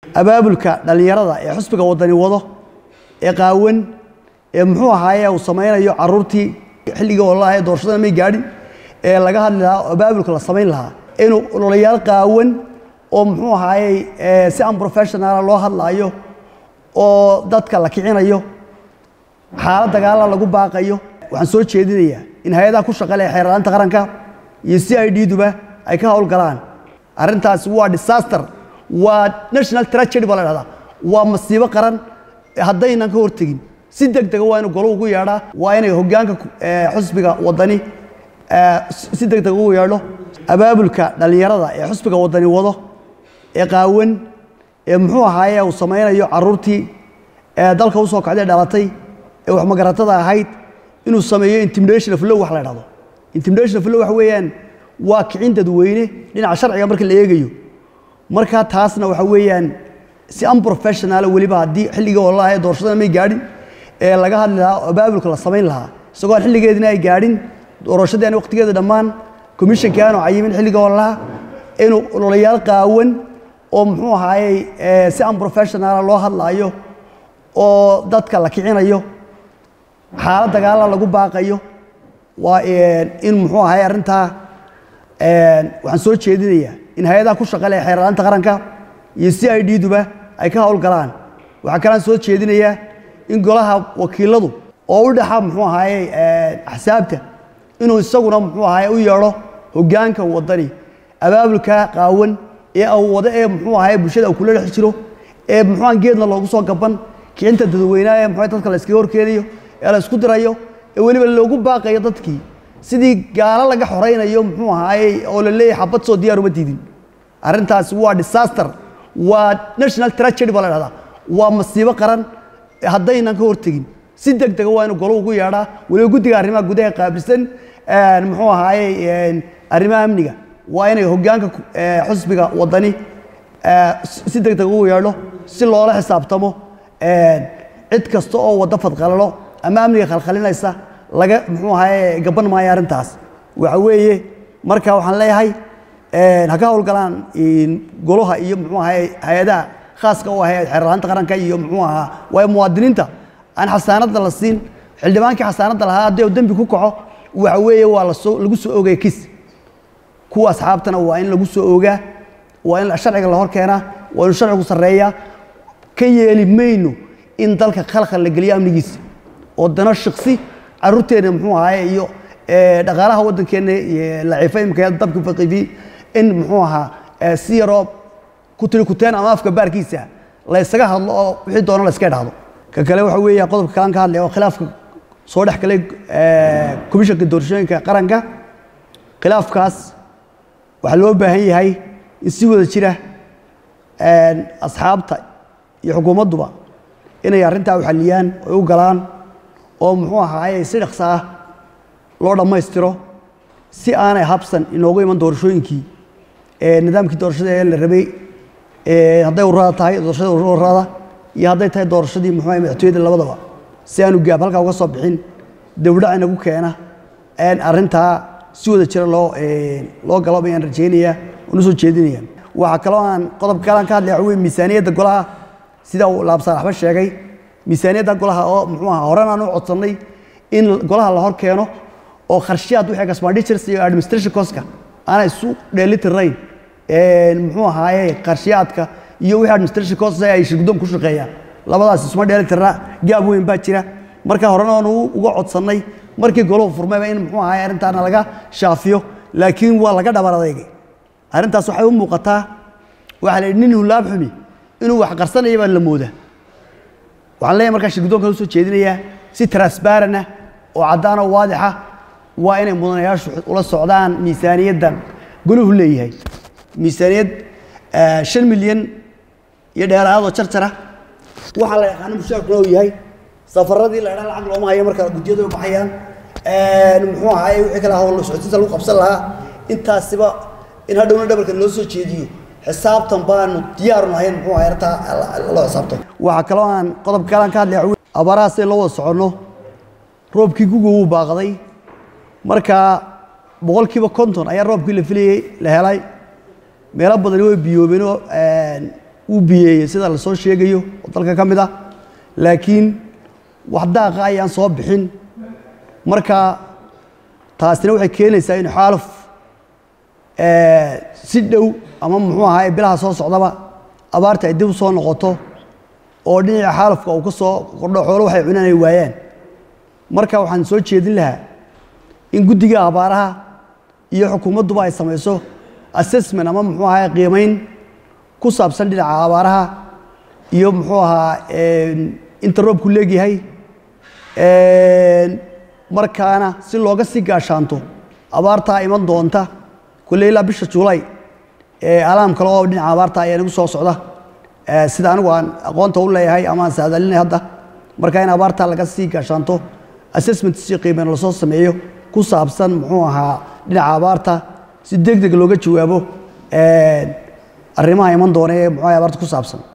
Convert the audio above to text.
abaabulka dhallinyarada ee xusbiga wadani wado ee qaawan ee muxuu ahaaye uu samaynayo caruurtii xilligii ololaha ee doorashada may gaadhin ee laga hadli lahaa oo abaabulka la samayn lahaa inuu ololayaal qaawan oo muxuu ahaaye si unprofessionala loo hadlaayo oo dadka la kicinayo xaalad dagaala lagu baaqayo waxaan soo jeedinayaa in hay-adaha ku shaqale ee xeerlaanta qaranka iyo c i d duba ay ka howlgalaan arrintaasi waa disaster waa national tragedy baa la dhahdaa waa masiibo qaran haddaynan ka hortegin si deg dega waa inu golo ugu yeedhaa waa inay hoggaanka xusbiga wadani si deg deg ugu yeedho abaabulka dhallinyarada ee xusbiga wadani wado ee qaawan ee muxuu ahaaye uu samaynayo caruurtii ee dalka usoo kacday dhalatay ee wax magaratada ahayd inuu sameeyo intimidation of law wax la dhahdo intimidation of law waxa weeyaan waa kicin dadweyne dhinaca sharciga marka la eegayo marka taasna waxa weeyaan si unprofessional weliba haddii xilligii ololaha ee doorashada may gaadhin ee laga hadli lahaa oo abaabulka la samayn lahaa isagoo aan xilligeedina ay gaadhin doorashadii aan waqtigeeda dhammaan commissionkii aanu cayimin xilligii ololaha inuu ololayaal qaawan oo muxuu ahaaye si unprofessionala loo hadlaayo oo dadka la kicinayo xaalad dagaala lagu baaqayo waa in muxuu ahaye arrintaa waxaan soo jeedinayaa in hay-adaha ku shaqale ee xeerlaanta qaranka iyo c i d duba ay ka howlgalaan waxaa kalaan soo jeedinayaa in golaha wakiiladu oo u dhaxa muxuu ahaaye axsaabta inuu isaguna muxuu ahaaye u yeedho hoggaanka wadani abaabulka qaawan ee awwado ee muxuu ahaaye bulshada uu kula dhex jiro ee muxuuan geedna loogu soo gaban kicinta dadweynaha ee muxuu dadka la iskaga horkeenayo ee la isku dirayo ee weliba loogu baaqayo dadkii sidii gaalo laga xoraynayo muxuu ahaaye oo la leeyahay xabad soo diyaar uma diidin arrintaasi waa disaster waa national tragedy baa la dhahdaa waa masiibo qaran haddaynan ka hortegin si deg dega waa inuu golo ugu yeedhaa weliba guddiga arrimaha gudaha qaabilsan muxuu ahaaye arrimaha amniga waa inay hoggaanka xusbiga wadani si deg deg ugu yeedho si loola xisaabtamo cid kasta oo waddo fadqalalo ama amniga khalkhalinaysa laga muxuu ahaaye gaban maayo arrintaas waxa weeye marka waxaan leeyahay ha ka howlgalaan golaha iyo muxuu ahaaye hay-adaha khaaska u ahayd xeerlaanta qaranka iyo muxuu ahaa waayo muwaadiniinta aan xasaanadda la siin xildhibaankii xasaanadda lahaa haddii uu dembi ku kaco waxa weeye waa lasoo lagu soo oogaya kis kuwa asxaabtana waa in lagu soo oogaa waa in sharciga la hor keenaa waa inu sharcigu sarreeyaa ka yeeli mayno in dalka khalkhal la geliyo amnigiisa oo dano shiksi caruurteenna muxuu ahaaye iyo dhaqaalaha waddankeenna laciifa imika dabki faqifi in muxuu ahaa si yaroo ku tiri kuteen ama afka baarkiisa la ysaga hadlo oo wixii doono la iska dhahdo ka kale waxa weeya qodobka kalaan ka hadlaya oo khilaafka soo dhex galay komishanka doorashooyinka qaranka khilaafkaas waxaa loo baahan yahay in si wada jira asxaabta iyo xukuumadduba inay arrintaa u xalliyaan oy u galaan oo muxuu ahaaye si dhaqso ah loo dhammaystiro si aanay habsan inoogu iman doorashooyinkii nidaamkii doorashada ee la rabay hadday ururada tahay doorashada ururada iyo hadday tahay doorashadii muxuu ahay madaxtooyada labadaba si aanu gaab halkaa uga soo bixin dawdhac inagu keena arrintaa si wada jira loo loo galo bayaan rajaynayaa oona soo jeedinaya waxaa kaloo aan qodobka kalaan ka hadlaya waxa wey miisaaniyadda golaha sida uu laabsaalaxba sheegay miisaaniyadda golaha oo muxuu ahaa horan aan u codsannay in golaha la hor keeno oo kharshiyaad wixii expenditures iyo administration coska aanay isu dheelitirayn muxuu ahaaye qarshiyaadka iyo wixii administration costs ay shirguddoon ku shaqeeyaan labadaas isuma dheelitirna gaab weyn baa jira marka horena oonu uga codsannay markii goluhu furmayba in muxuu ahaaye arrintaana laga shaafiyo laakiin waa laga dhabar adeegay arrintaas waxay u muuqataa waxaa la yidhi nin hulaab xumi inuu wax qarsanaya baa la moodaa waxaan leeyahay markaa shirguddoonkan usoo jeedinayaa si transparent ah oo caddaan oo waadixa waa inay mudanayaashu ula socdaan miisaaniyaddan goluhu leeyahay miisaaniyad shan milyan iyo dheeraadoo jarjara waxaa la yaqaano mushaarkuna uu yahay safaradii la idhaa lacag looma hayo marka guddiyadu ay baxayaan muxuu ahaaye wixii kale hawl socodsiinta lagu qabsan lahaa intaasiba in hadhowna dhabarka loo soo jeediyo xisaabtan baanu diyaaru nahayn muxuu ahay arrintaa loo xisaabto waxaa kaloo aan qodobka kalaan ka hadlaya abaaraha si loo wada soconno roobkii guga wuu baaqday marka boqolkiiba konton ayaa roobkii la filayey la helay meelo badani way biyoobeen oo uu biyeeyey sida lasoo sheegayo oo dalka ka mid ah laakiin wax daaqa ayaan soo bixin marka taasina waxay keenaysaa in xaaluf si dhow ama muxuu ahaay bilaha soo socdaba abaarta ay dib u soo noqoto oo dhinaca xaalufka uu ka soo kordho xoolo waxay cunaan ay waayaan marka waxaan soo jeedin lahaa in guddiga abaaraha iyo xukuumadduba ay samayso assessment ama muxuu ahaay qiimayn ku saabsan dhinaca abaaraha iyo muxuu ahaa inta roobku leegyahay markaana si looga sii gaashaanto abaartaa iman doonta kulle ilaa bisha juulay alaam kale oo dhinaca abaarta ayaa nagu soo socda sida anigu aan aqoonta u leeyahay ama aan saadalinay hadda marka in abaartaa laga sii gaashaanto assessment si qiimeyn lasoo sameeyo ku saabsan muxuu ahaa dhinaca abaarta si deg deg looga jawaabo arrimaha iman doona ee muxuu abaarta ku saabsan